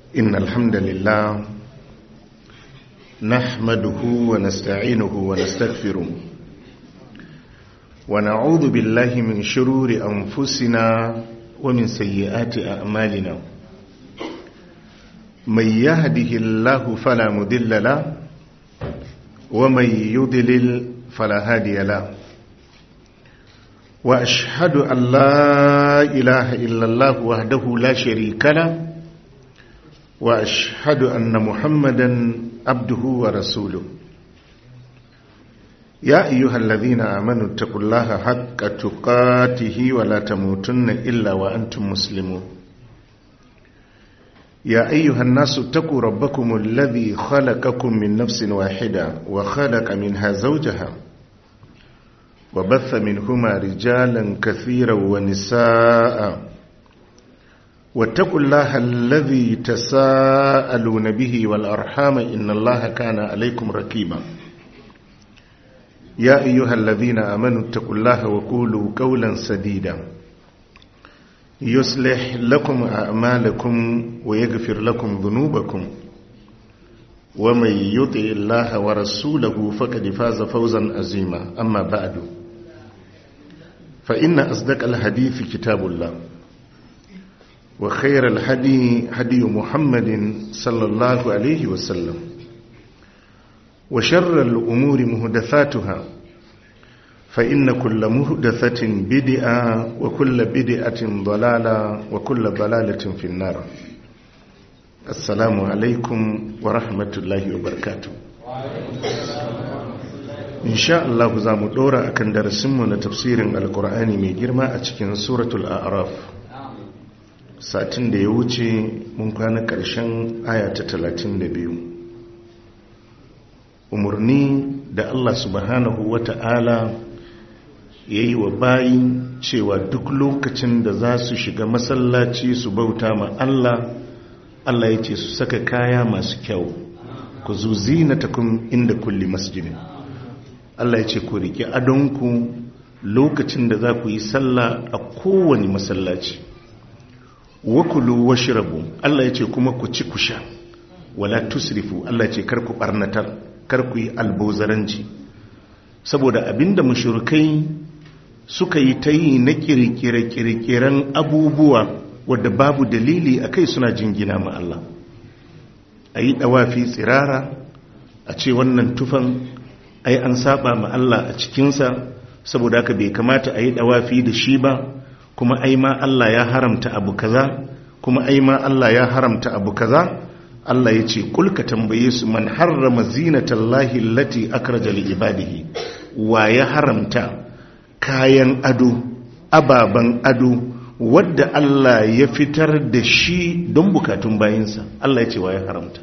إن الحمد لله نحمده ونستعينه ونستغفره ونعوذ بالله من شرور أنفسنا ومن سيئات أعمالنا من يهده الله فلا مضل له ومن يضلل فلا هادي له وأشهد أن لا إله إلا الله وحده لا شريك له وأشهد أن محمدا عبده ورسوله يا أيها الذين آمنوا اتقوا الله حق تقاته ولا تموتن إلا وأنتم مسلمون يا أيها الناس اتقوا ربكم الذي خلقكم من نفس واحدة وخلق منها زوجها وبث منهما رجالا كثيرا ونساء واتقوا الله الذي تساءلون به والأرحام إن الله كان عليكم ركيبا يا أيها الذين آمنوا اتقوا الله وقولوا قولا سديدا يصلح لكم أعمالكم ويغفر لكم ذنوبكم ومن يطع الله ورسوله فقد فاز فوزا عظيما أما بعد فإن أصدق الحديث كتاب الله وخير الهدي هدي محمد صلى الله عليه وسلم وشر الأمور مهدثاتها فإن كل مهدثة بدعة وكل بدعة ضلالة وكل ضلالة في النار السلام عليكم ورحمة الله وبركاته إن شاء الله زامو دورا أكن درسمنا تفسير القرآن من جرما أتكين سورة الأعراف satin da ya wuce mun kwana ƙarshen aya ta talatin da biyu umarni da Allah subhanahu wa ta'ala ya yi wa bayi cewa duk lokacin da za su shiga masallaci su bauta ma Allah Allah ya ce su saka kaya masu kyau ku zuzi na takun inda kulli masjidin Allah ya ce ku riƙe adonku lokacin da za ku yi sallah a kowane masallaci wakulu washrabu Allah ya ce kuma ku ci ku sha wala tusrifu Allah ya ce kar ku barnatar kar ku yi albozaranci saboda abinda mushrikai suka yi ta yi na kirkire-kirkiren abubuwa wadda babu dalili a kai suna jingina ma Allah a yi ɗawafi tsirara a ce wannan tufan ai an saba ma Allah a cikinsa saboda haka bai kamata a yi ɗawafi da shi ba kuma ai ma Allah ya haramta abu kaza kuma ai ma Allah ya haramta abu kaza Allah ya ce kulka tambaye su man harrama zinatallahi allati akraja li ibadihi wa ya haramta kayan ado ababan ado wadda Allah ya fitar da shi don bukatun bayinsa Allah ya ce wa ya haramta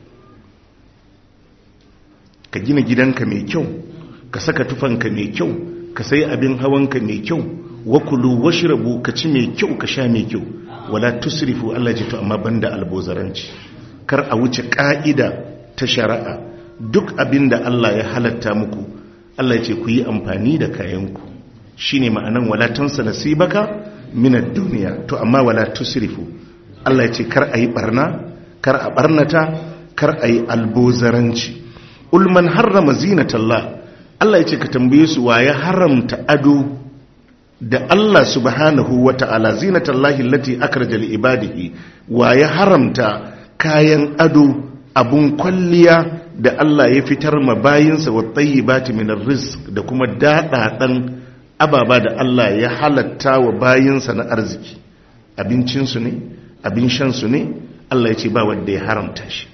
ka gina gidanka mai kyau ka saka tufanka mai kyau ka sayi abin hawanka mai kyau wakulu washrabu ka ci mai kyau ka sha mai kyau wala tusrifu Allah ji to amma banda albozaranci kar a wuce ka'ida ta shari'a duk abinda Allah ya halatta muku Allah ya ce ku yi amfani da kayanku shine ma'anan wala tansa nasibaka min ad-dunya to amma wala tusrifu Allah ya ce kar a yi barna kar a barnata kar a yi albozaranci ulman harrama zinatallah Allah ya ce ka tambaye su wa ya haramta ado da Allah subhanahu wa ta'ala zinatallahi lati akraja li ibadihi wa ya haramta kayan ado abun kwalliya da Allah ya fitar ma bayinsa wa tayyibati min rizq da kuma dadadan ababa da Allah ya halatta wa bayinsa na arziki abincin su ne abin shan su ne Allah ya ce ba wanda ya haramta shi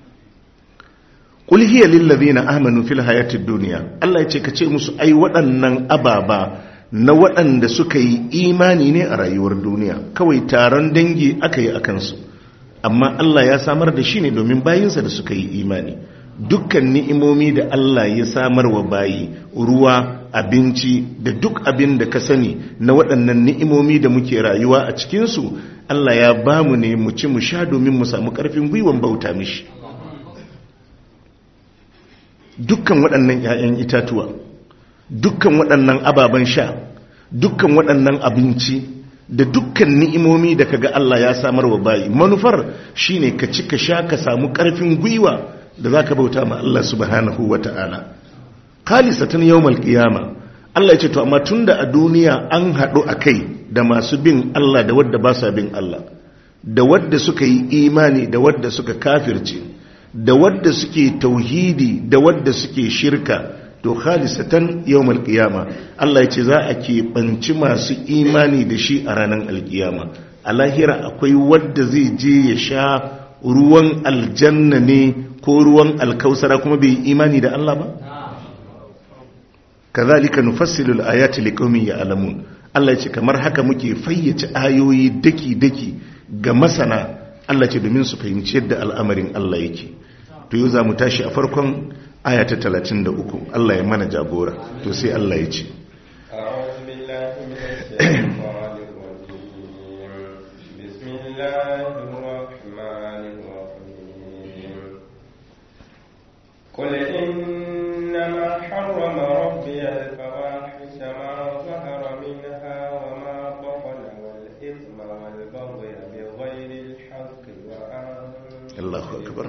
qul hiya lil ladina amanu fil hayatid dunya Allah ya ce ka ce musu ai waɗannan ababa na waɗanda suka yi imani ne a rayuwar duniya kawai taron dangi aka yi a kansu amma Allah ya samar da shi ne domin bayinsa da suka yi imani dukkan ni'imomi da Allah ya samar wa bayi ruwa abinci da duk abin da ka sani na waɗannan ni'imomi da muke rayuwa a cikinsu Allah ya ba mu ne mu ci mu sha domin mu samu ƙarfin gwiwan bauta mishi dukkan waɗannan 'ya'yan itatuwa dukkan waɗannan ababen sha dukkan waɗannan abinci da dukkan ni'imomi da kaga Allah ya samar wa bayi manufar shine ka ci ka sha ka samu karfin gwiwa da zaka bauta ma Allah subhanahu wata'ala khalisatan yawmal qiyama Allah ya ce to amma tunda a duniya an haɗu akai da masu bin Allah da wadda ba sa bin Allah da wadda suka yi imani da wadda suka kafirce da wadda suke tauhidi da wadda suke shirka to khalisatan yawmal qiyama Allah ya ce za a keɓanci masu imani da shi a ranar alkiyama a lahira akwai wadda zai je ya sha ruwan aljanna ne ko ruwan alkausara kuma bai imani da Allah ba kazalika nufassilu al-ayati liqaumin ya'lamun Allah ya ce kamar haka muke fayyace ayoyi daki daki ga masana Allah ce domin su fahimci yadda al'amarin Allah yake to yau za mu tashi a farkon aya ta 33 Allah ya mana jagora to sai Allah ya ce قل إنما حرم ربي الفواحش ما ظهر منها وما بطن والإثم والبغي بغير الحق وأن الله أكبر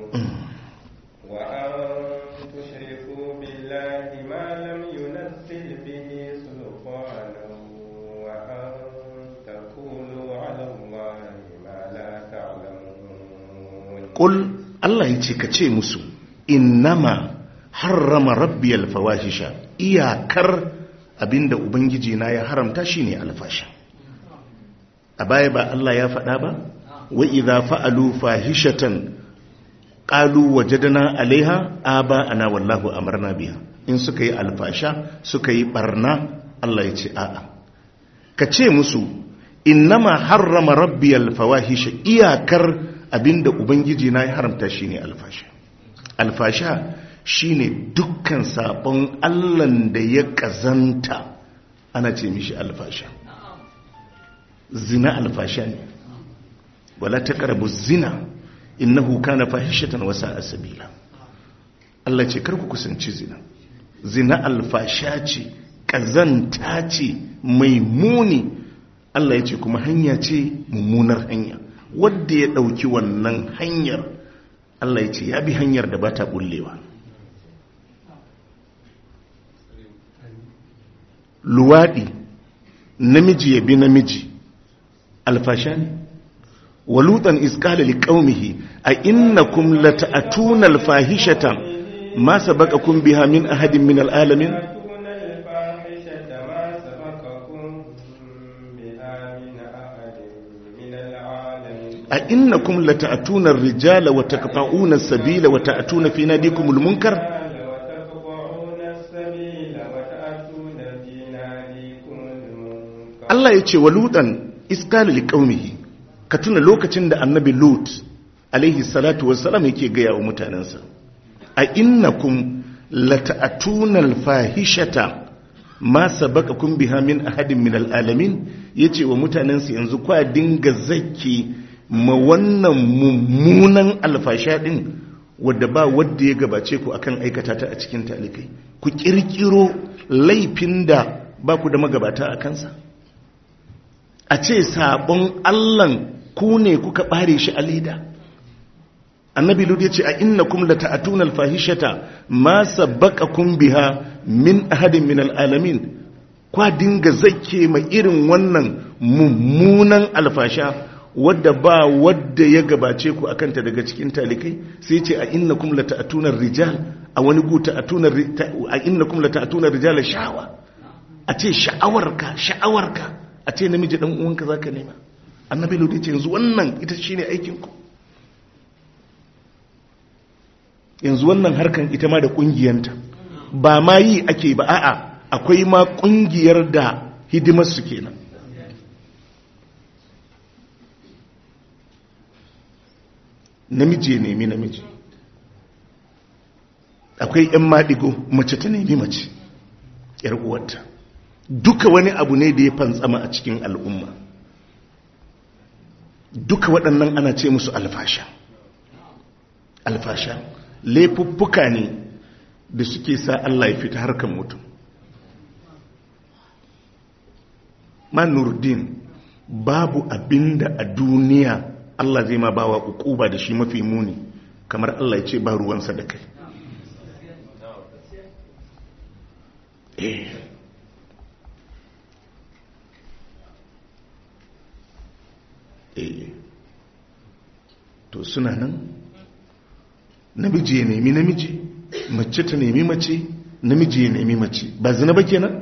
وأن تشركوا بالله ما لم ينزل به سلطانا وأن تقولوا على الله ما لا تعلمون قل Allah ya ce ka ce musu innama harrama rabbiyal fawahisha iyakar abinda ubangiji na ya haramta shine alfasha a baya ba Allah ya faɗa ba wa idza fa'alu fahishatan qalu wajadna alaiha aba ana wallahu amarna biha in suka yi alfasha suka yi barna Allah ya ce a'a ka ce musu innama harrama rabbiyal fawahisha iyakar abinda ubangiji na ya haramta shine alfasha alfasha shine dukkan sabon allan da ya kazanta ana ce mishi alfasha zina alfasha ne wala taqrabu zina innahu kana fahishatan wa sa'a sabila Allah ce kar ku kusanci zina zina alfasha ce kazanta ce mai muni Allah ya ce kuma hanya ce mummunar hanya wadda ya ɗauki wannan hanyar Allah ya ce ya bi hanyar da ba ta ɓullewa luwaɗi namiji ya bi namiji alfasha ne walutan iskala li qaumihi a innakum lata'atuna alfahishata ma sabaqakum biha min ahadin min alalamin تأتون الفاحشة ما سبقكم بها من أحد من العالمين a innakum lata'atuna ar-rijala wa taqta'una as-sabila wa ta'tuna fi nadikumul munkar وتقطعون السبيل وتأتون في ناديكم المنكر Allah ya ce wa lutan iskala li qaumihi ka tuna lokacin da annabi lut alaihi salatu wassalam yake gaya wa mutanensa a innakum lata'atuna al-fahishata ma sabaqakum biha min ahadin min al-alamin yace wa mutanensa yanzu kwa dinga zaki ma wannan mummunan alfasha din wadda ba wadda ya gabace ku akan aikata ta a cikin talikai ku kirkiro laifin da ba ku da magabata a kansa a ce sabon allan ku ne kuka bare shi a leda annabi lud ya ce a innakum lata'atuna alfahishata ma sabaqakum biha min ahadin min alalamin kwa dinga zakke ma irin wannan mummunan alfasha wadda ba wadda ya gabace ku akanta daga cikin talikai sai ce a innakum lata'atuna rijal a wani gu ta'atuna ri- ta- a innakum lata'atuna rijala sha'awa a ce sha'awarka sha'awarka a ce namiji dan uwanka zaka nema annabi lodi ce yanzu wannan ita shine aikin ku yanzu wannan harkan ita ma da kungiyanta ba ma yi ake ba a'a akwai ma kungiyar da hidimar su kenan namiji ya nemi namiji akwai 'yan maɗigo mace ta nemi mace 'yar uwarta duka wani abu ne da ya fantsama a cikin al'umma duka waɗannan ana ce musu alfasha alfasha laifuffuka ne da suke sa Allah ya fita harkan mutum man nurdin babu abinda a duniya Allah zai ma bawa ukuba da shi mafi muni kamar Allah ya ce ba ruwansa da kai eh eh to suna nan namiji ya nemi namiji mace ta nemi mace namiji ya nemi mace ba zina ba kenan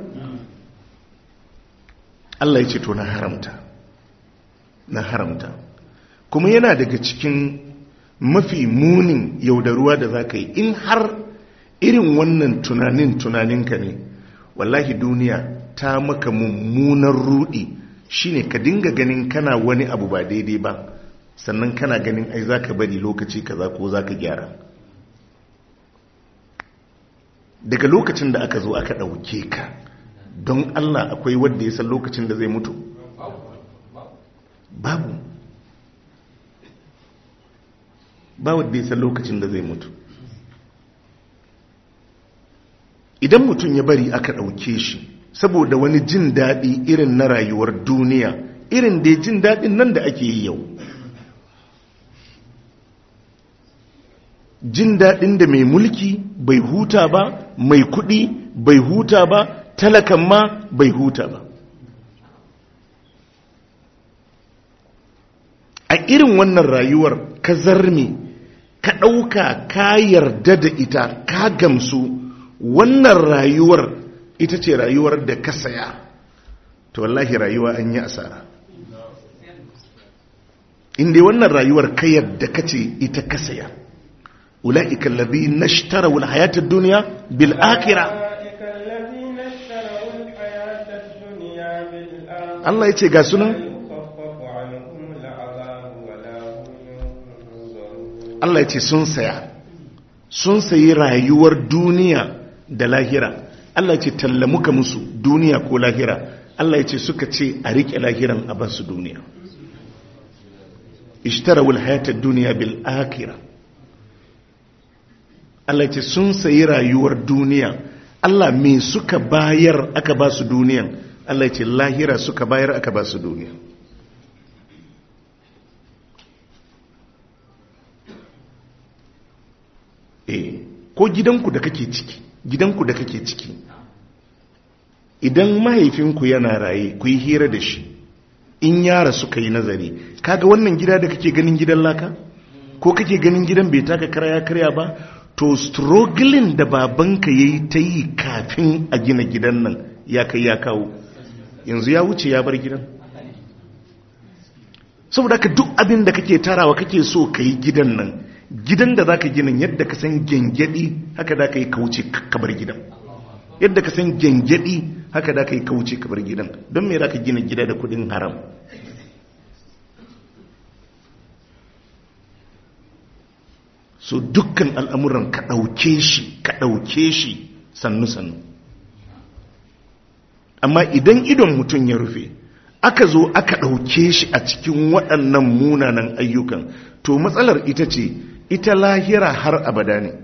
Allah ya ce to na haramta na haramta kuma yana daga cikin mafi munin yaudaruwa da za ka yi in har irin wannan tunanin tunaninka ne wallahi duniya ta maka mummunan rudi shine ka dinga ganin kana wani abu ba daidai ba sannan kana ganin ai za ka bari lokaci kaza ko za ka gyara daga lokacin da aka zo aka ɗauke ka don allah akwai wadda ya san lokacin da zai mutu babu ba wadda ya san lokacin da zai mutu idan mutum ya bari aka ɗauke shi saboda wani jin daɗi irin na rayuwar duniya irin da jin daɗin nan da ake yi yau jin daɗin da mai mulki bai huta ba mai kuɗi bai huta ba talakan ma bai huta ba a irin wannan rayuwar ka zarme ka ɗauka ka yarda da ita ka gamsu wannan rayuwar ita ce rayuwar da ka saya to wallahi rayuwa an yi asara inda wannan rayuwar ka yarda ka ce ita ka saya ula'ika allazi nashtara wal hayatad dunya bil akhirah Allah ya ce ga sunan Allah ya ce sun saya sun sayi rayuwar duniya da lahira Allah ya ce talla muka musu duniya ko lahira Allah ya ce suka ce a riƙe lahiran a basu duniya ishtarawul hayatad duniya bil akhirah Allah ya ce sun sayi rayuwar duniya Allah me suka bayar aka ba su duniyan Allah ya ce lahira suka bayar aka ba su duniya eh ko gidanku da kake ciki gidanku da kake ciki idan mahaifinku yana raye ku yi hira da shi in yara suka yi nazari kaga wannan gida da kake ganin gidan laka ko kake ganin gidan bai taka karya karya ba to struggling da babanka ya yi ta yi kafin a gina gidan nan ya kai ya kawo yanzu ya wuce ya bar gidan saboda ka duk abin da kake tarawa kake so ka yi gidan nan gidan da za ka gina yadda ka san gyangyaɗi haka da ka yi kauce kabar gidan yadda ka san gyangyaɗi haka da ka yi kauce kabar gidan don me za ka gina gida da kudin haram so dukkan al'amuran ka ɗauke shi ka ɗauke shi sannu-sannu amma idan idon mutum ya rufe aka zo aka ɗauke shi a cikin waɗannan munanan ayyukan to matsalar ita ce ita lahira har abada ne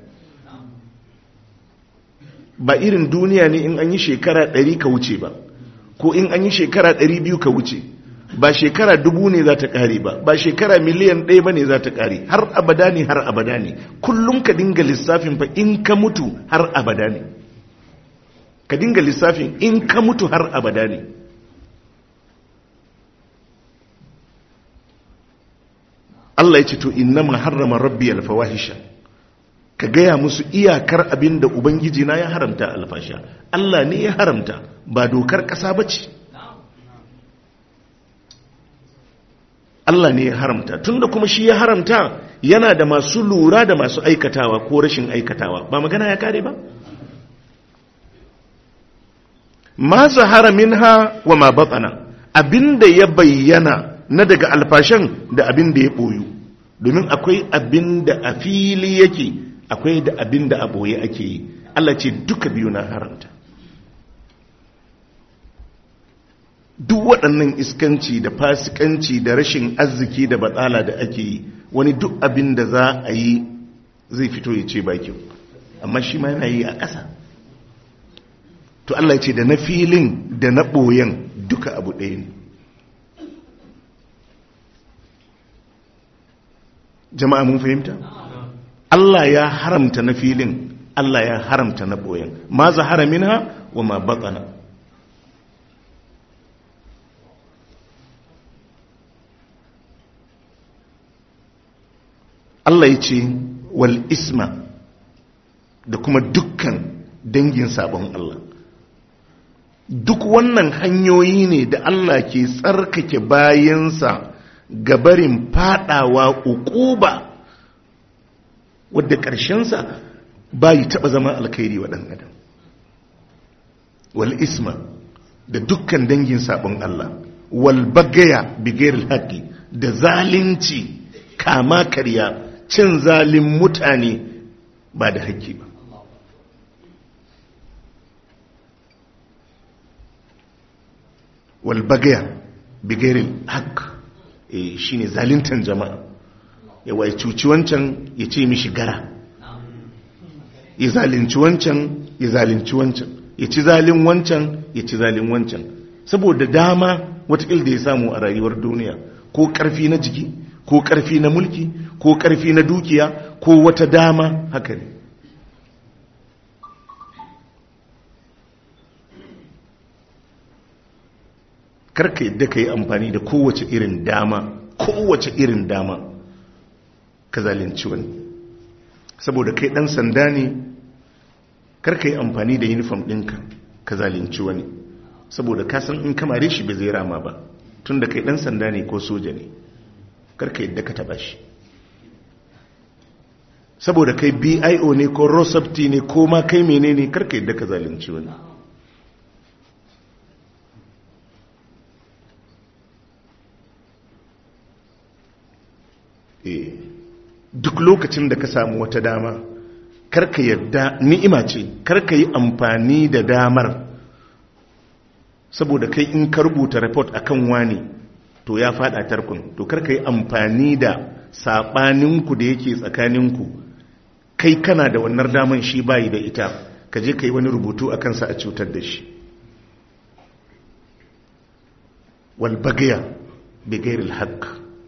ba irin duniya ne in an yi shekara ɗari ka wuce ba ko in an yi shekara ɗari biyu ka wuce ba shekara dubu ne za ta ƙare ba ba shekara miliyan ɗaya ba ne za ta ƙare har abada ne har abada ne kullum ka dinga lissafin fa in ka mutu har abada ne ka dinga lissafin in ka mutu har abada ne Allah ya ce to innama harrama rabbi alfawahisha ka gaya musu iyakar abin da ubangiji na ya haramta alfasha Allah ne ya haramta ba dokar ƙasa ba ce Allah ne ya haramta tunda kuma shi ya haramta yana da masu lura da masu aikatawa ko rashin aikatawa ba magana ya kare ba ma zahara minha wa ma batsana abinda ya bayyana na daga alfashan da abin da ya ɓoyu domin akwai abin da a fili yake akwai da abin da a ɓoye ake yi Allah ce duka biyu na haramta duk waɗannan iskanci da fasikanci da rashin arziki da batsala da ake yi wani duk abin da za a yi zai fito ya ce bakin amma shi ma yana yi a ƙasa to Allah ce da na filin da na ɓoyen duka abu ɗaya ne jama'a mun fahimta Allah ya haramta na filin Allah ya haramta na boyen ma zahara minha wa ma batana Allah ya ce wal isma da kuma dukkan dangin sabon Allah duk wannan hanyoyi ne da Allah ke tsarkake bayansa gabarin fadawa ukuba wadda ƙarshensa bayi taɓa zama alkhairi wa ɗan adam wal isma da dukkan dangin sabon Allah wal bagaya bigayar haƙi da zalunci kama karya cin zalin mutane ba da haƙƙi ba walbagaya bigirin haƙ e, shi ne zalintan jama'a yawa ya cuci wancan ya ce mishi gara ya zalinci wancan ya zalinci wancan ya ci zalin wancan ya ci zalin wancan saboda dama watakil da ya samu a rayuwar duniya ko ƙarfi na jiki ko ƙarfi na mulki ko ƙarfi na dukiya ko wata dama haka ne karka yadda ka yi amfani da kowace irin dama kowace irin dama ka zalunci wani saboda kai ɗan sanda ne karka yi amfani da uniform ɗinka ka zalunci wani saboda kasan in kamare shi bai zai rama ba tun da kai ɗan sanda ne ko soja ne karka yadda ka taba shi saboda kai bio ne ko rosabti ne ko ma kai menene karka yadda ka zalunci wani duk lokacin da ka samu wata dama karka yadda ni'ima ce karka yi amfani da damar saboda kai in ka rubuta report akan wani to ya fada tarkun to karka yi amfani da saɓaninku da yake tsakaninku kai kana da wannan daman shi bayi da ita ka je ka yi wani rubutu a kansa a cutar da shi walbagaya bigairil haqq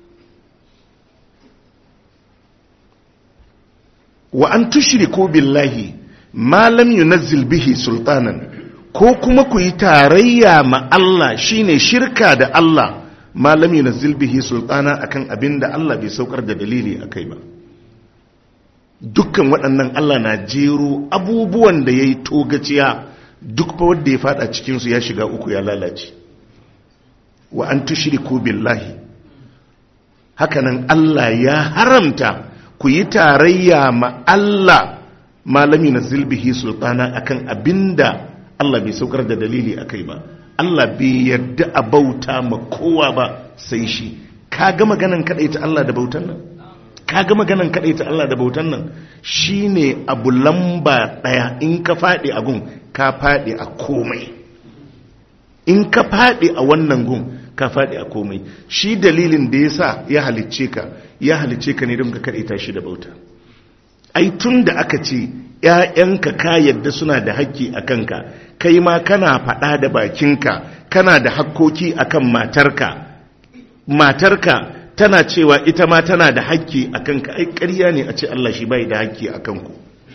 wa an tushriku billahi ma lam yunazzil bihi sultanan ko kuma ku yi tarayya ma Allah shine shirka da Allah ma lam yunazzil bihi sultana akan abin da Allah bai saukar da dalili akai ba dukkan waɗannan Allah na jero abubuwan da yayi togaciya duk fa wanda ya fada cikin su ya shiga uku ya lalace wa an tushriku billahi hakanan Allah ya haramta ku yi tarayya ma Allah malami na zilbihi sultana akan abinda Allah bai saukar da dalili akai ba Allah bai yarda a bauta ma kowa ba sai shi kaga maganan ta Allah da bautan nan kaga maganan ta Allah da bautan nan shine abu lamba daya in ka fadi a gun ka fadi a komai in ka fadi a wannan gun ka faɗi a komai shi dalilin da ya sa ya halicce ka ya halicce ka ne don ka kaɗaita shi da bauta ai tun da aka ce ‘ya'yanka ka yadda suna da haƙƙi a kanka kai ma kana faɗa da bakinka kana da hakkoki a kan matarka matarka tana cewa ita ma tana da haƙƙi a kanka ai ƙarya ne a ce Allah shi bai da haƙƙi a kanku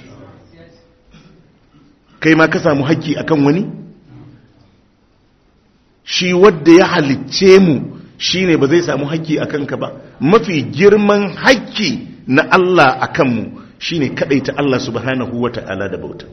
kai ma ka samu haƙƙi a kan wani? shi wadda ya halicce mu shi ne ba zai samu haƙƙi a kanka ba mafi girman haƙƙi na Allah a kanmu shi ne kaɗaita Allah subhanahu wa ta'ala da bauta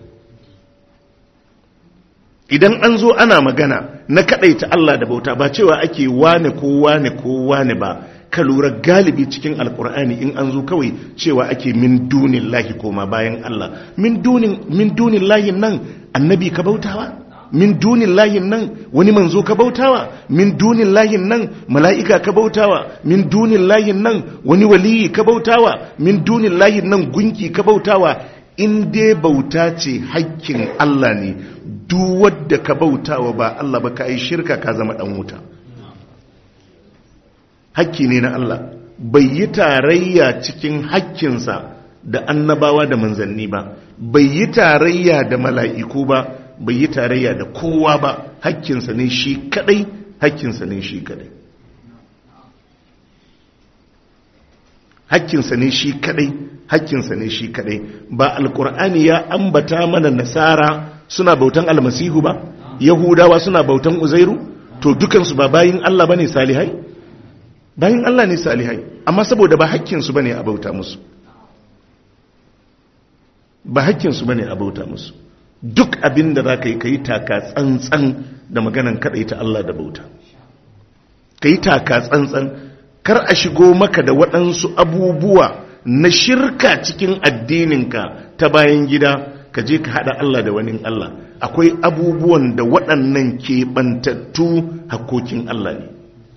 idan an zo ana magana na kaɗaita Allah da bauta ba cewa ake wane ko wane ko wane ba ka lura galibi cikin alkur'ani in an zo kawai cewa ake min dunin lahi koma bayan Allah min dunin lahin nan annabi ka bautawa min dunin layin nan wani manzo ka bautawa min dunin layin nan mala'ika ka bautawa min dunin layin nan wani waliyi ka bautawa min dunin layin nan gunki ka bautawa in dai bauta ce hakkin Allah ne duk wadda ka bautawa ba Allah ba ka yi shirka ka zama dan wuta hakki ne na Allah bai yi tarayya cikin hakkinsa da annabawa da manzanni ba bai yi tarayya da mala'iku ba bai yi tarayya da kowa ba hakkinsa ne shi kadai hakkinsa ne shi kadai hakkinsa ne shi kadai hakkinsa ne shi kadai ba alkur'ani ya ambata mana nasara suna bautan almasihu ba yahudawa suna bautan uzairu to dukansu ba bayin Allah bane salihai bayin Allah ne salihai amma saboda ba hakkinsu bane a bauta musu ba hakkinsu bane a bauta musu duk abin da za ka yi ka yi taka tsantsan da maganan kaɗaita Allah da bauta ka yi taka tsantsan kar a shigo maka da waɗansu abubuwa na shirka cikin addininka ta bayan gida ka je ka haɗa Allah da wani Allah akwai abubuwan da waɗannan keɓantattu hakokin Allah ne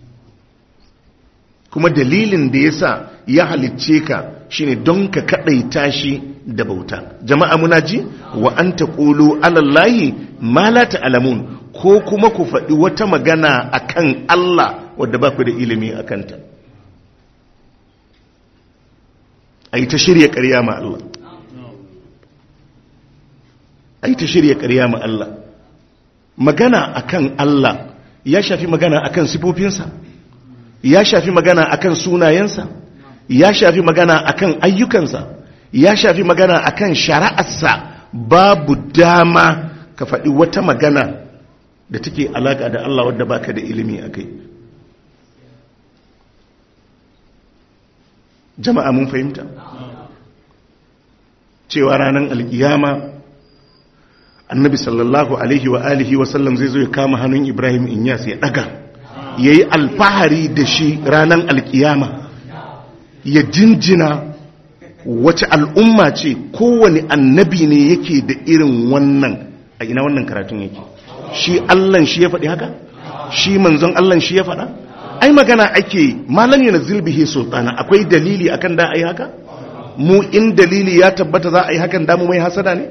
kuma dalilin da ya sa ya halicce ka shine don ka kaɗaita shi da bauta jama'a muna ji wa an ta ƙulu alallahi ma la ta'lamun ko kuma ku faɗi wata magana akan Allah wadda ba ku da ilimi a kanta a yi ta shirya ƙarya ma Allah a yi ta shirya ƙarya ma Allah magana akan Allah ya shafi magana akan sifofinsa ya shafi magana akan sunayensa ya shafi magana akan ayyukansa ya shafi magana akan shari'arsa babu dama ka faɗi wata magana da take alaƙa da Allah wadda baka da ilimi a kai jama'a mun fahimta cewa ranar alkiyama annabi sallallahu alaihi wa alihi wasallam zai zo ya kama hannun ibrahim inyas ya ɗaga ya yi alfahari da shi ranar alkiyama ya jinjina wace al'umma ce kowane annabi ne yake da irin wannan a ina wannan karatun yake shi allan shi ya faɗi haka shi manzon allan shi ya faɗa ai magana ake malam yana zilbihi sultana akwai dalili akan da a yi haka mu in dalili ya tabbata za a yi hakan damu mai hasada ne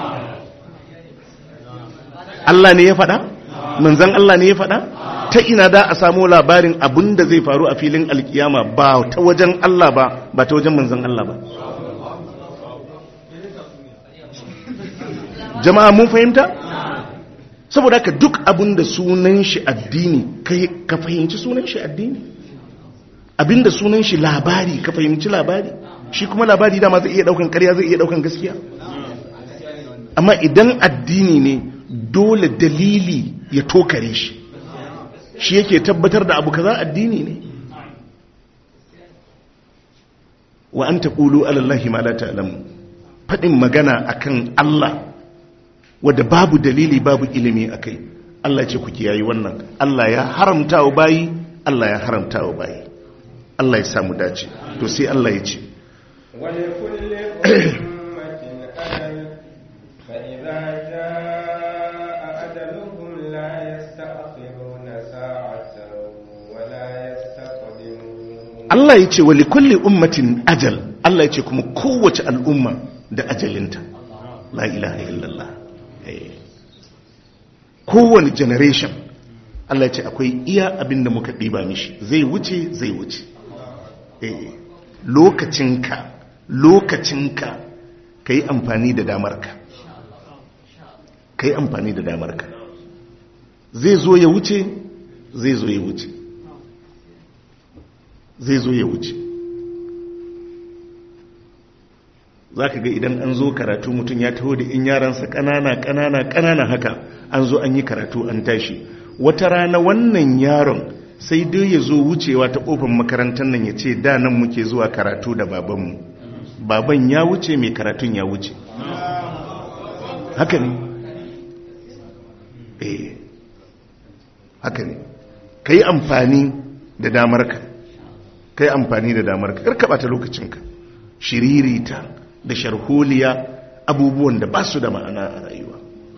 Allah ne ya faɗa manzon Allah ne ya faɗa ta ina da a samu labarin abin da zai faru a filin alkiyama ba ta wajen Allah ba ba ta wajen manzan Allah ba jama'a mun fahimta saboda haka duk abin da sunan shi addini kai ka fahimci sunan shi addini abin da sunan shi labari ka fahimci labari shi kuma labari dama zai iya daukan karya zai iya daukan gaskiya amma idan addini ne dole dalili ya tokare shi shi yake tabbatar da abu kaza addini ne wa an taqulu ala allahi ma la ta'lamu fadin magana akan Allah wanda babu dalili babu ilimi akai Allah ce ku kiyayi wannan Allah ya haramta wa bayi Allah ya haramta wa bayi Allah ya samu dace to sai Allah ya ce ولكل أمة أجل فإذا جاء أجلهم لا يستأخرون ساعة ولا يستقدمون Allah ya ce wa likulli ummatin ajal Allah ya ce kuma kowace al'umma da ajalinta la ilaha illallah Eh. kowane generation Allah ya ce akwai iya abin da muka ɗiba mishi zai wuce zai wuce Eh. lokacinka lokacinka ka yi amfani da damarka ka yi amfani da damarka zai zo ya wuce zai zo ya wuce zai zo ya wuce za ka ga idan an zo karatu mutum ya taho da in yaransa ƙanana ƙanana ƙanana haka an zo an yi karatu an tashi wata rana wannan yaron sai dai ya zo wucewa ta ƙofar makarantar nan ya ce da nan muke zuwa karatu da babanmu baban ya wuce mai karatun ya wuce haka ne eh haka ne ka yi amfani da damarka ka yi amfani da damarka karka ɓata lokacinka shiririta da sharholiya abubuwan da ba su da ma'ana a rayuwa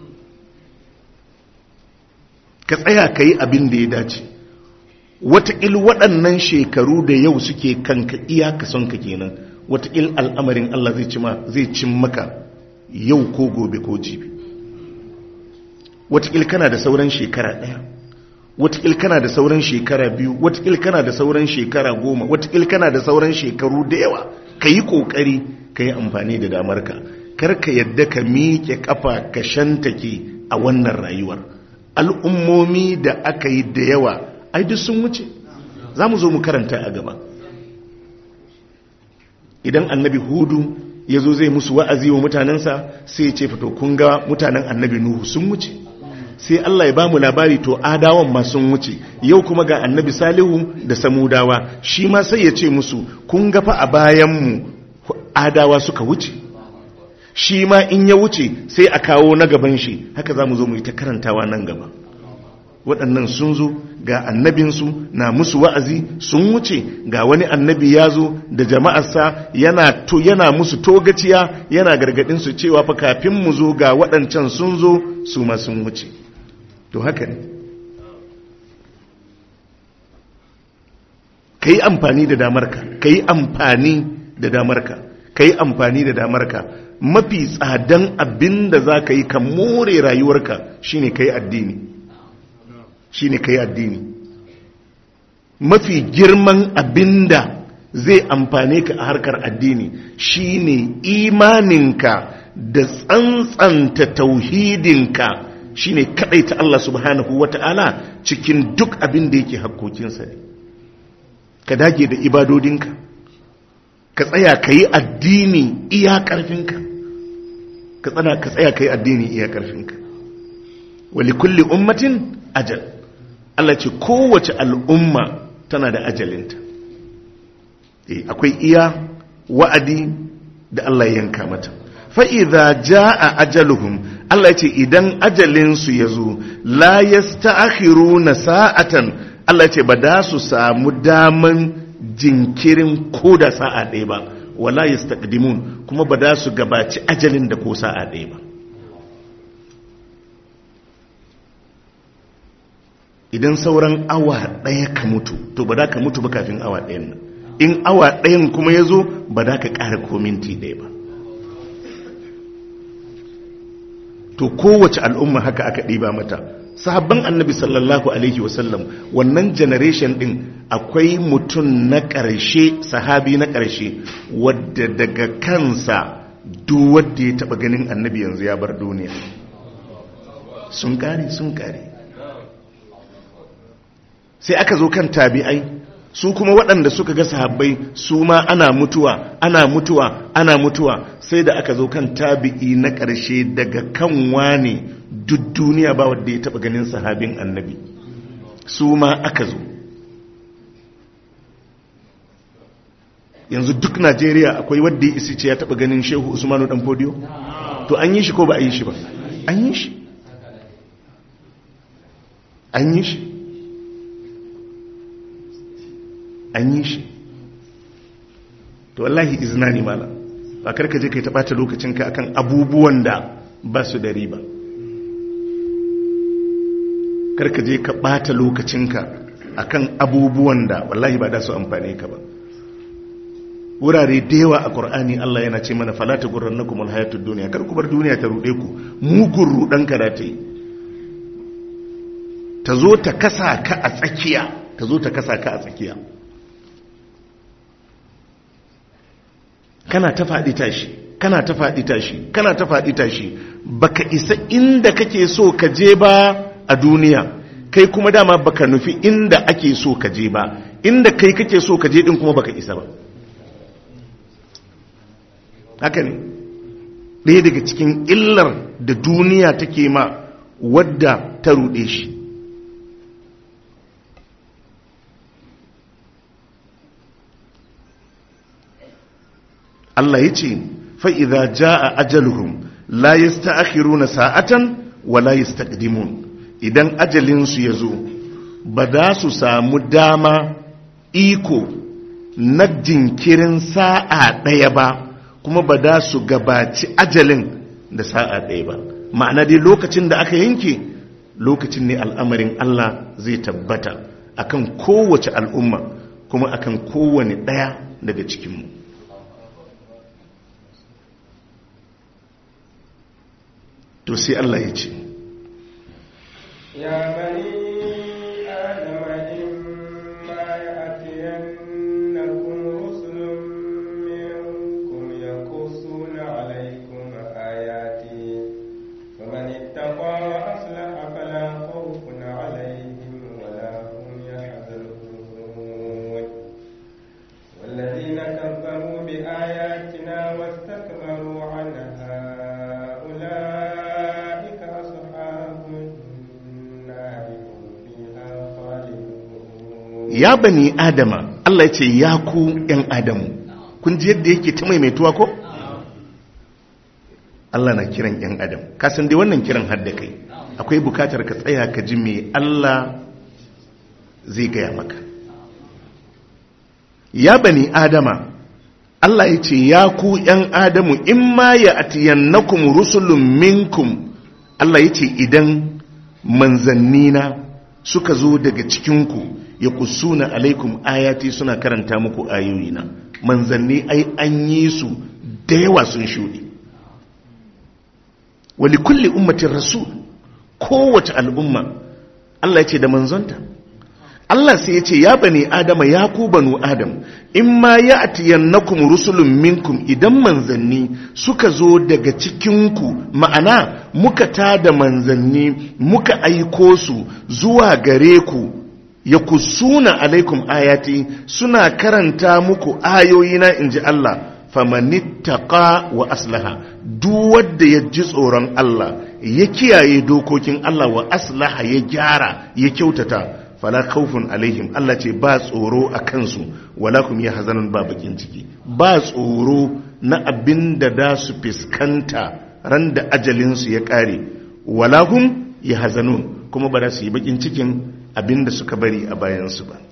ka tsaya ka yi abin da ya dace wataƙil waɗannan shekaru da yau suke kanka iyaka son ka kenan wataƙil al'amarin Allah zai cima zai cin maka yau ko gobe ko jibi wataƙil kana da sauran shekara ɗaya wataƙil kana da sauran shekara biyu wataƙil kana da sauran shekara goma wataƙil kana da sauran shekaru da yawa ka yi ƙoƙari ka yi amfani da damarka kar ka yadda ka miƙe ƙafa ka shantake a wannan rayuwar al'ummomi da aka yi da yawa ai duk sun wuce za mu zo mu karanta a gaba idan annabi hudu ya zo zai musu wa'azi wa mutanensa sai ya ce fito kun ga mutanen annabi nuhu sun wuce sai Allah ya ba mu labari to adawan ma sun wuce yau kuma ga annabi salihu da samudawa shi ma sai ya ce musu kun ga fa a bayanmu adawa suka wuce shi ma in ya wuce sai a kawo na gaban shi haka za mu zo mu yi ta karantawa nan gaba waɗannan sun zo ga annabinsu na musu wa'azi sun wuce ga wani annabi ya zo da jama'arsa yana, to, yana musu togaciya yana gargaɗinsu cewa fa kafin mu zo ga waɗancan sun zo su ma sun wuce to haka ne ka yi amfani da damarka ka yi amfani da damarka ka yi amfani da damarka mafi tsadan abin da za ka yi ka more rayuwarka shine ka yi addini shine ka yi addini mafi girman abin da zai amfane ka a harkar addini shine imaninka da tsantsanta tauhidinka shine ta Allah subhanahu wata'ala cikin duk abin da yake hakkokinsa ne ka dage da ibadodinka ka tsaya ka yi addini iya ƙarfinka ka tsana ka tsaya ka yi addini iya ƙarfinka wali kulli ummatin ajal Allah ce kowace al'umma tana da ajalinta e, akwai iya wa'adi da Allah ya yanka mata fa'iza ja a ajaluhum Allah ce idan ajalinsu ya zo la ya na sa'atan Allah ce ba da su samu daman jinkirin ko da sa'a ɗaya ba wala ya kuma ba da su gabaci ajalin da ko sa'a ɗaya ba idan sauran awa ɗaya ka mutu to ba da ka mutu ba kafin awa ɗayan nan in awa ɗayan kuma ya zo ba da ka ƙara ko minti ɗaya ba to kowace al'umma haka aka ɗiba mata sahabban annabi sallallahu alaihi wasallam wannan generation ɗin akwai mutum na ƙarshe sahabi na ƙarshe wadda daga kansa duk wadda ya taɓa ganin annabi yanzu ya bar duniya sun ƙare sun ƙare sai aka zo kan tabi'ai su kuma waɗanda suka ga sahabbai su ma ana mutuwa ana mutuwa ana mutuwa sai da aka zo kan tabi'i na ƙarshe daga kan wane duk duniya ba wadda ya taɓa ganin sahabin annabi su ma aka zo yanzu duk najeriya akwai wadda ya isi ce ya taɓa ganin shehu usmanu ɗan fodiyo to an yi shi ko ba a yi shi ba an yi shi an yi shi an yi shi to wallahi izina ne mala ba karka je kai ta ɓata lokacinka akan abubuwan da ba su da riba karka je ka ɓata lokacinka akan abubuwan da wallahi ba da su amfane ka ba wurare da yawa a ƙur'ani Allah yana ce mana falata gurran na kuma hayatun duniya kar ku bar duniya ta ruɗe ku mugun ruɗan ka da ta yi ta zo ta kasa ka a tsakiya ta zo ta kasa ka a tsakiya kana ta faɗi tashi kana ta faɗi tashi kana ta faɗi tashi baka isa inda kake so ka je ba a duniya kai kuma dama baka nufi inda ake so ka je ba inda kai kake so ka je din kuma baka isa ba haka ne ɗaya daga cikin illar da duniya take ma wadda ta ruɗe shi Allah ya ce fa'iza ja a ajaluhum la yi na sa'atan wa la yi idan ajalinsu ya zo ba za su samu dama iko na jinkirin sa'a ɗaya ba kuma ba za su gabaci ajalin da sa'a ɗaya ba ma'ana dai lokacin da aka yanke lokacin ne al'amarin Allah zai tabbata akan kowace al'umma kuma akan kowane ɗaya daga cikinmu to sai Allah ya ce ya bani adama imma ya'tiyannakum rusulun minkum yaqussuna alaykum ayati faman ittaqa wa aslaha fala khawfun alayhim wala hum yahzanun والذين كذبوا بآياتنا ya bani adama Allah ya ce ya ku ‘yan adamu kun ji yadda yake ta maimaituwa ko? Allah na kiran ‘yan adam kasan dai wannan kiran hadda kai akwai bukatar ka tsaya ka ji me Allah zai gaya maka ya bani adama Allah ya ce ya ku ‘yan adamu in ma ya atiyannakum rusulun minkum Allah ya ce idan manzannina suka zo daga cikinku ya kusuna alaikum ayati suna karanta muku ayoyina manzanni ai an yi su da yawa sun shuɗe wali kulli ummatin rasul kowace al'umma Allah ya ce da manzonta Allah sai ya ce ya bani adama ya ku banu adam in ma ya atiyannakum rusulun minkum idan manzanni suka zo daga cikinku ma'ana muka tada manzanni muka aiko su zuwa gare ku ya kusuna alaikum ayati suna karanta muku ayoyina in ji Allah famanittaka wa aslaha duk wanda ya ji tsoron Allah ya kiyaye dokokin Allah wa aslaha ya gyara ya kyautata fala khawfun alaihim Allah ce ba tsoro a kansu wala kum ya hazanun ba bakin ciki ba tsoro na abin da da su fiskanta ran da ajalinsu ya kare wala hum ya hazanun kuma ba za su yi bakin cikin abin da suka bari a bayansu ba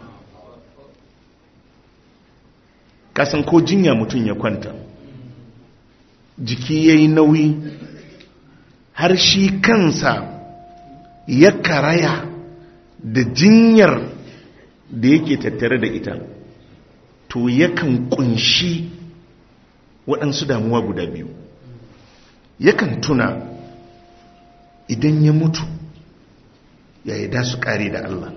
kasan ko jinya mutum ya kwanta jiki ya yi nauyi har shi kansa ya karaya da jinyar da yake tattare da ita to yakan kunshi waɗansu damuwa guda biyu yakan tuna idan ya mutu ya yi da su ƙare da Allah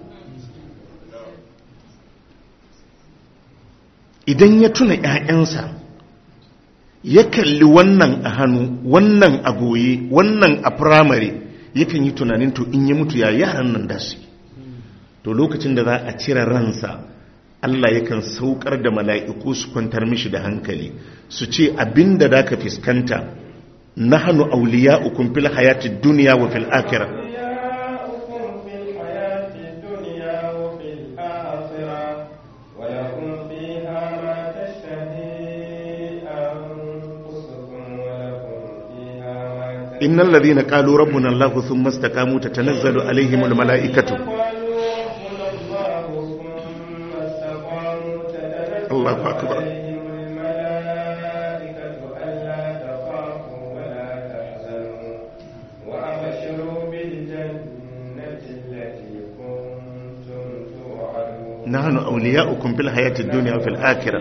idan ya tuna ‘ya'yansa ya kalli wannan a hannu wannan a goye wannan a firamare yakan yi tunanin to in ya mutu ya yaran nan da su to lokacin da za a cire ransa Allah yakan saukar da mala'iku su kwantar mishi da hankali su ce abinda da ka fiskanta na hannu auliya ukun fil hayati duniya wa fil akira إن الذين قالوا ربنا الله ثم استقاموا تتنزل عليهم الملائكة الله أكبر نحن أولياؤكم في الحياة الدنيا وفي الآخرة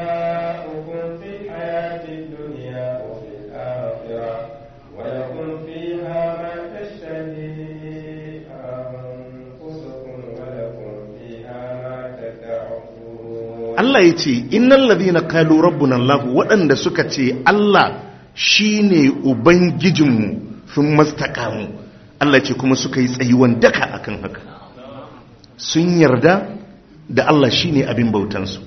Allah ya ce innan ladina kalu rabbuna Allah waɗanda suka ce Allah shine ubangijinmu sun mastakamu Allah ce kuma suka yi tsayuwan daka akan haka sun yarda da Allah shine abin bautansu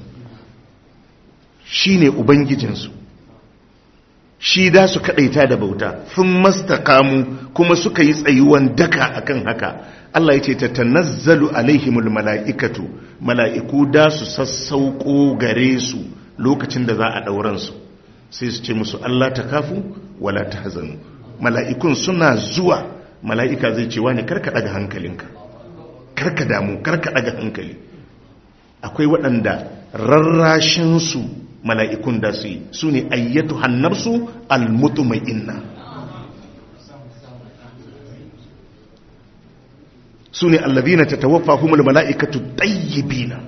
shine ubangijinsu shi da su kadaita da bauta sun mastakamu kuma suka yi tsayuwan daka akan haka Allah ya ce ta tanazzalu alaihimul mala'ikatu mala'iku da su sassauko gare su lokacin da za a ɗauransu sai su ce musu Allah ta kafu wala ta hazanu mala'ikun suna zuwa mala'ika zai ce wani karka ɗaga hankalinka karka damu karka ɗaga hankali akwai waɗanda rarrashinsu mala'ikun da su yi su ne ayyatu hannarsu almutumai inna su ne allazina ta tawaffa humul mala'ikatu ɗayyibina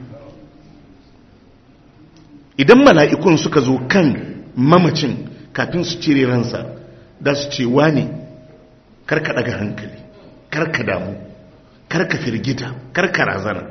idan mala'ikun suka zo kan mamacin kafin su cire ransa da su ce wane karka daga hankali karka damu karka firgita karka razana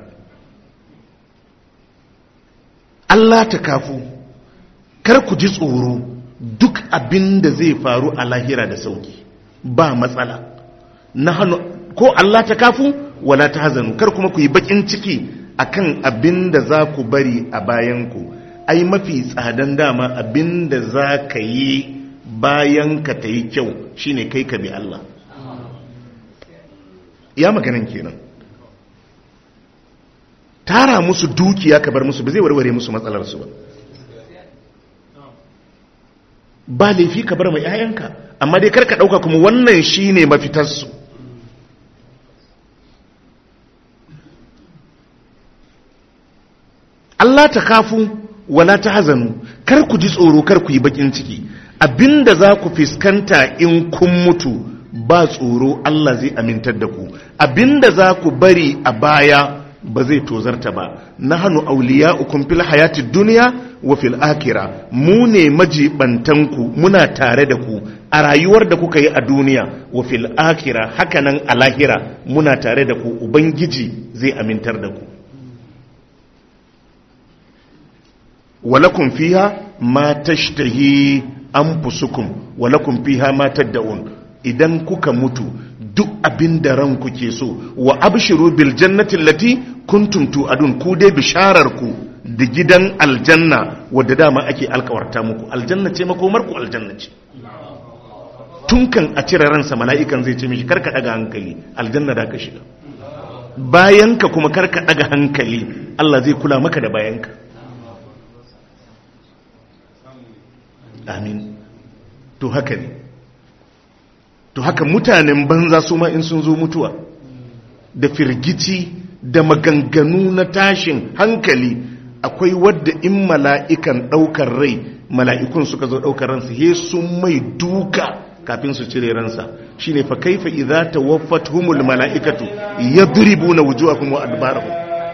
Allah ta kafu kar ku ji tsoro duk abin da zai faru a lahira da sauki ba matsala na hannu ko Allah ta kafu wala ta hazanu kar kuma ku yi bakin ciki akan abin da za ku bari a bayanku ai mafi tsadan dama abin da za ka yi bayan ka ta yi kyau shine kai ka bi Allah ya maganin kenan tara musu dukiya ka bar musu ba zai warware musu matsalarsu ba ba laifi ka bar mai 'ya'yanka amma dai karka ɗauka kuma wannan shi ne mafitarsu Allah ta kafu wala ta hazanu kar ku ji tsoro kar ku yi bakin ciki abinda za ku fiskanta in kun mutu ba tsoro Allah zai amintar da ku abinda za ku bari a baya ba zai tozarta ba na hannu auliya ukun fil hayati duniya wa fil akira mu ne majibantanku muna tare da ku a rayuwar da kuka yi a duniya wa fil akira hakanan a lahira muna tare da ku ubangiji zai amintar da ku walakun fiha ma tashtahi anfusukum walakun fiha ma tad'un idan kuka mutu duk abin da ranku ke so wa abshiru bil jannati allati kuntum tu'adun ku dai bisharar ku da gidan aljanna wadda dama ake alkawarta muku aljanna ce makomar ku aljanna ce tun kan a cire ransa mala'ikan zai ce mishi karka daga hankali aljanna da ka shiga bayanka kuma karka daga hankali Allah zai kula maka da bayanka amin to haka ne to haka mutanen banza su ma in sun zo mutuwa da firgici da maganganu na tashin hankali akwai wadda in mala'ikan ɗaukar rai mala'ikun suka zo ɗaukar ransa he sun mai duka kafin su cire ransa shi ne fa kaifa idza tawaffatuhumul mala'ikatu yadribuna wujuhahum wa adbarahum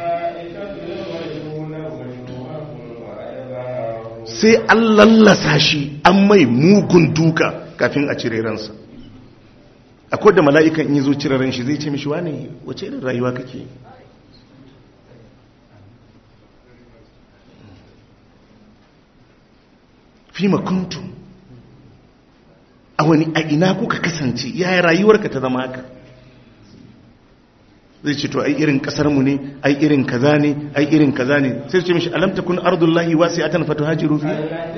sai an lallasa shi an mai mugun duka kafin a cire ransa akwai da mala'ikan in yi zo cire ran shi zai ce mishi wane wace irin rayuwa kake fi makuntu a wani a ina kuka kasance yaya rayuwarka ta zama haka zai ce to ai irin kasarmu ne ai irin kaza ne ai irin kaza ne sai ce mishi alam takun ardullahi wasi'atan fatuhajiru fiha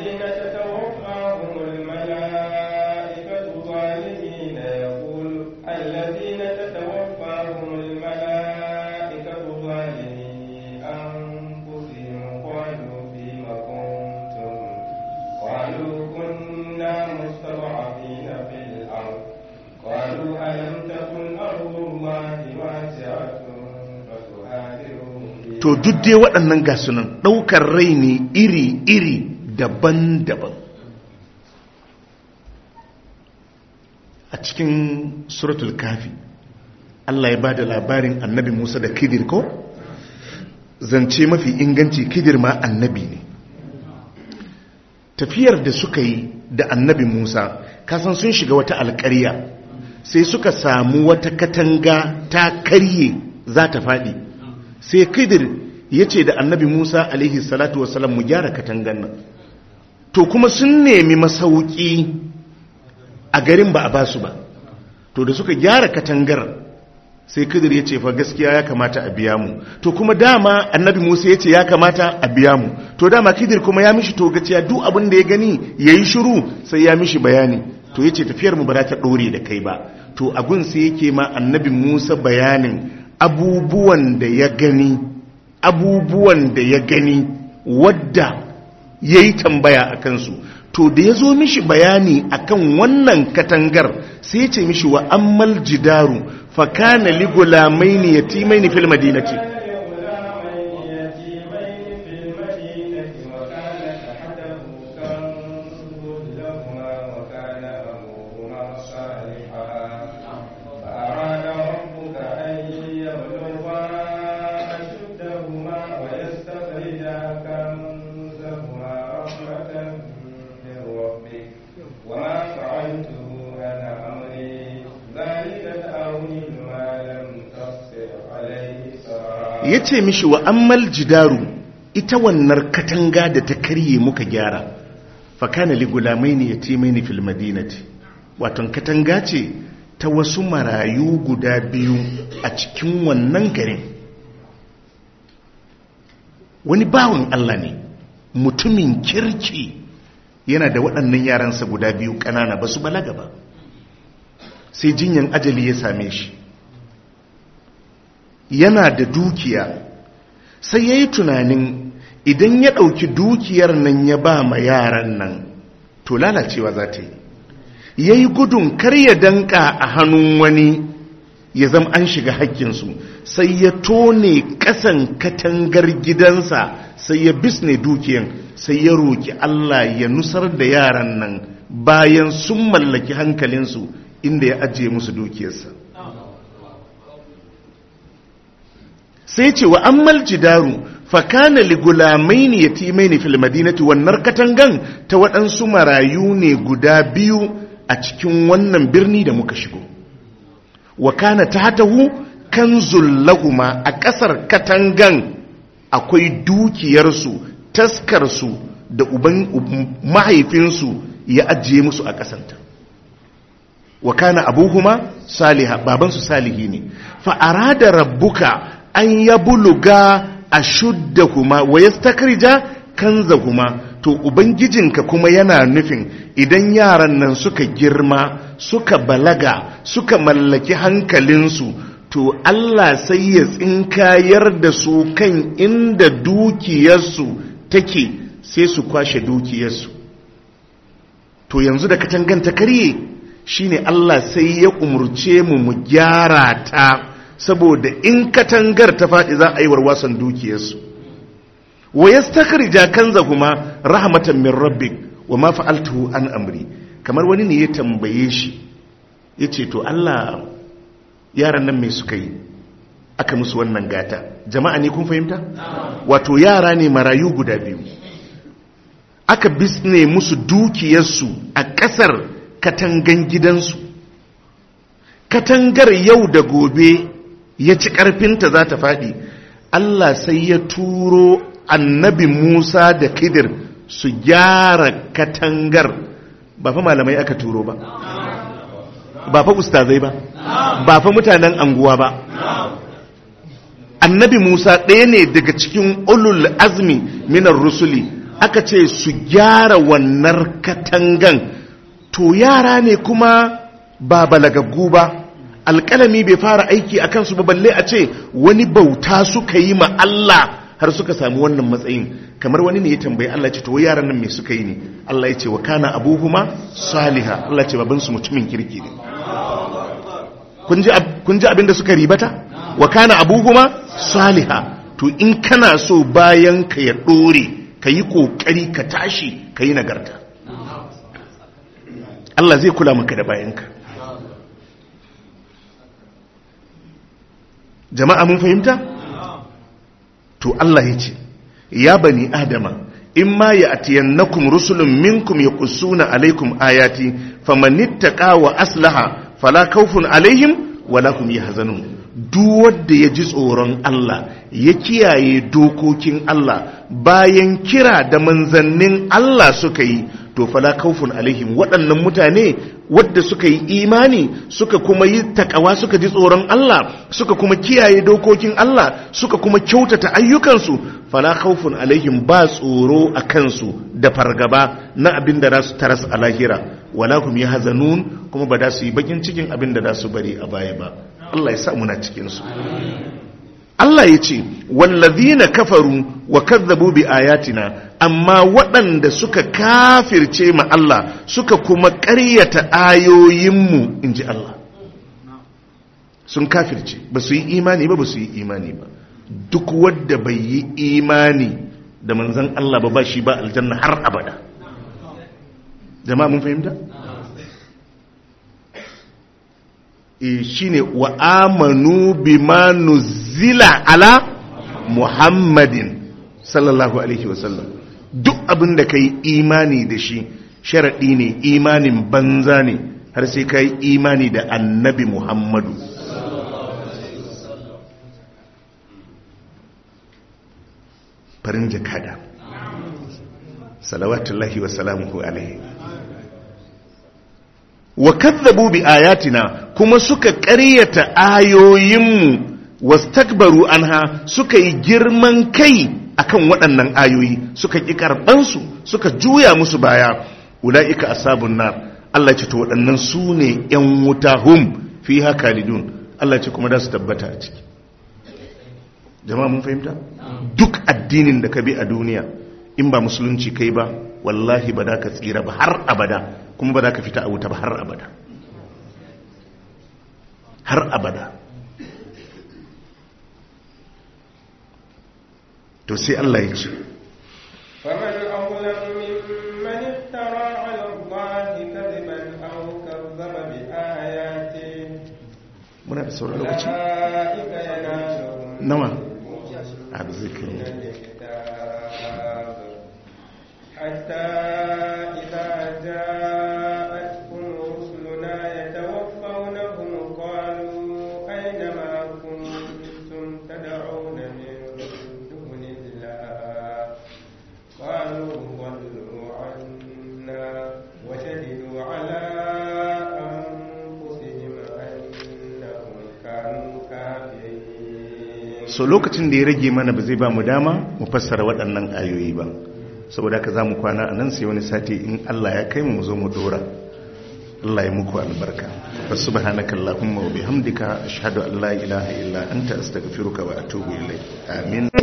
الذين تتوفاهم الملائكة ظالمي أنفسهم قالوا فيم كنتم قالوا كنا مستضعفين في الأرض قالوا ألم تكن أرض الله واسعة فتهاجروا فيها to duk dai waɗannan gasunan ɗaukar rai ne iri-iri daban-daban a cikin suratul kafi Allah ya ba da labarin annabi Musa da kidir ko zance mafi inganci kidir ma annabi ne tafiyar da suka yi da annabi Musa kasan sun shiga wata alƙarya sai suka samu wata katanga ta karye za ta faɗi sai kidir ya ce da annabi Musa alaihi salatu wasalam mu gyara katangan nan to kuma sun nemi masauki a garin ba a basu ba to da suka gyara katangar sai kidir ya ce fa gaskiya ya kamata a biya mu to kuma dama annabi musa ya ce ya kamata a biya mu to dama kidir kuma ya mishi to gaciya duk abin da ya gani ya yi shiru sai ya mishi bayani to ya ce tafiyar mu ba za ta ɗore da kai ba to abin sai yake ma annabi musa bayanin abubuwan da ya gani abubuwan da ya gani wadda ya yi tambaya a kansu to da ya zo mishi bayani akan wannan katangar sai ya ce mishi wa ammal jidaru fa kana li gulamaini yatimaini fil madinati لغلامين يتيمين في المدينة وكان تحته كنز لهما وكان أبوهما صالحا فأراد ربك أن يبلغا أشدهما ويستخرجا كنزهما رحمة من ربك وما فعلته عن أمري ذلك تأويل ما لم تستطع عليه صبرا ya ce mishi wa ammal jidaru ita wannan katanga da ta karye muka gyara fa kana li gulamaini yatimaini fil madinati waton katanga ce ta wasu marayu guda biyu a cikin wannan garin wani bawan Allah ne mutumin kirki yana da waɗannan yaransa guda biyu ƙanana ba su balaga ba sai jinyan ajali ya same shi yana da dukiya sai ya yi tunanin idan ya ɗauki dukiyar nan ya ba ma yaran nan to lalacewa za ta yi ya yi gudun kar ya danka a hannun wani ya zama an shiga hakkinsu sai ya tone ƙasan katangar gidansa sai ya bisne dukiyan sai ya roki Allah ya nusar da yaran nan bayan sun mallaki hankalinsu inda ya ajiye musu dukiyarsa sai ce wa ammal jidaru fakana ligulamaini yatimaini fil madinati wannan katangan ta waɗansu marayu ne guda biyu a cikin wannan birni da muka shigo wa kana tahtahu kanzul lahuma a ƙasar katangan akwai dukiyarsu taskarsu da uban mahaifinsu ya ajiye musu a ƙasanta wa kana abuhuma saliha babansu salihi ne fa arada rabbuka an yabluga ashuddahuma wa yastakrija kanzahuma to ubangijinka kuma yana nufin idan yaran nan suka girma suka balaga suka mallaki hankalinsu to Allah sai ya tsinkayar da su kan inda dukiyarsu take sai su kwashe dukiyarsu to yanzu da katangan ta karye shine Allah sai ya umurce mu mu gyara ta saboda in katangar ta faɗi za a yi warwasan dukiyarsu wa yastakhrija kanzahuma rahmatan min rabbik wa ma fa'altuhu an amri kamar wani ne ya tambaye shi yace to Allah yaran nan me suka yi aka musu wannan gata jama'a ne kun fahimta wato yara ne marayu guda biyu aka bisne musu dukiyarsu a ƙasar katangan gidansu katangar yau da gobe ya ci ƙarfinta za ta faɗi Allah sai ya turo annabi Musa da Kidir su gyara katangar ba fa malamai aka turo ba ba fa ustazai ba ba fa mutanen anguwa ba annabi Musa ɗaya ne daga cikin ulul azmi minar rusuli aka ce su gyara wannan katangan to yara ne kuma ba balagaggu ba alƙalami bai fara aiki a kansu ba balle a ce wani bauta suka yi ma Allah har suka samu wannan matsayin kamar wani ne ya tambayi Allah ce to yaran nan me suka yi ne Allah ya ce wa kana abuhuma saliha Allah ce babansu mutumin kirki ne kun ji abin da suka ribata wa kana abuhuma saliha to in kana so bayan ka ya dore ka yi kokari ka tashi ka yi nagarta Allah zai kula maka da bayanka jama'a mun fahimta to Allah ya ce ya bani adama in ma ya atiyannakum rusulun minkum yaqussuna alaikum ayati famanittaqa wa aslaha fala khawfun alaihim wala hum yahzanun duk wanda ya ji tsoron Allah ya kiyaye dokokin Allah bayan kira da manzannin Allah suka yi to fala khawfun alaihim waɗannan mutane wadda suka yi imani suka kuma yi takawa suka ji tsoron Allah suka kuma kiyaye dokokin Allah suka kuma kyautata ayyukansu fala khawfun alaihim ba tsoro a kansu da fargaba na abin da su taras a lahira wala hum yahzanun kuma ba da su yi bakin cikin abin da su bari a baya ba Allah ya sa muna cikin su Allah ya ce wallazina kafaru wa kazzabu bi ayatina amma waɗanda suka kafirce ma Allah suka kuma ƙaryata ayoyinmu in ji Allah sun kafirce ba su yi imani ba ba su yi imani ba duk wadda bai yi imani da manzan Allah ba ba shi ba aljanna har abada jama'a mun fahimta? e shi ne wa amanu bima nuzila ala muhammadin sallallahu alaihi wasallam duk abin da ka yi imani da shi sharaɗi ne imanin banza ne har sai ka yi imani da annabi muhammadu farin jakada salawatullahi wa salamuhu alaihi wa kazzabu bi ayatina kuma suka ƙaryata ayoyinmu wastakbaru anha suka yi girman kai akan waɗannan ayoyi suka ƙi karɓansu suka juya musu baya ula'ika asabun nar Allah ce to waɗannan su ne ‘yan wuta hum fi haka lidun Allah ce kuma da su tabbata a ciki jama'a mun fahimta duk addinin da ka bi a duniya in ba musulunci kai ba wallahi ba da ka tsira ba har abada kuma ba da ka fita a wuta ba har abada har abada to sai Allah ya ce فمن أظلم ممن افترى على الله كذبا أو كذب بآياته muna da sauran lokaci أولئك ينالهم nawa a zikirin الكتاب حتى إذا جاءتهم رسلنا يتوفونهم قالوا أين ما كنتم تدعون من دون الله قالوا ضلوا عنا وشهدوا على أنفسهم أنهم كانوا كافرين so lokacin da ya rage mana ba zai ba mu dama mu fassara waɗannan ayoyi ba saboda ka za mu kwana a nan sai wani sati in Allah ya kai mu mu zo mu dora Allah ya muku albarka fa subhanaka allahumma wa bihamdika ashhadu an la ilaha illa anta astaghfiruka wa atubu ilayk amin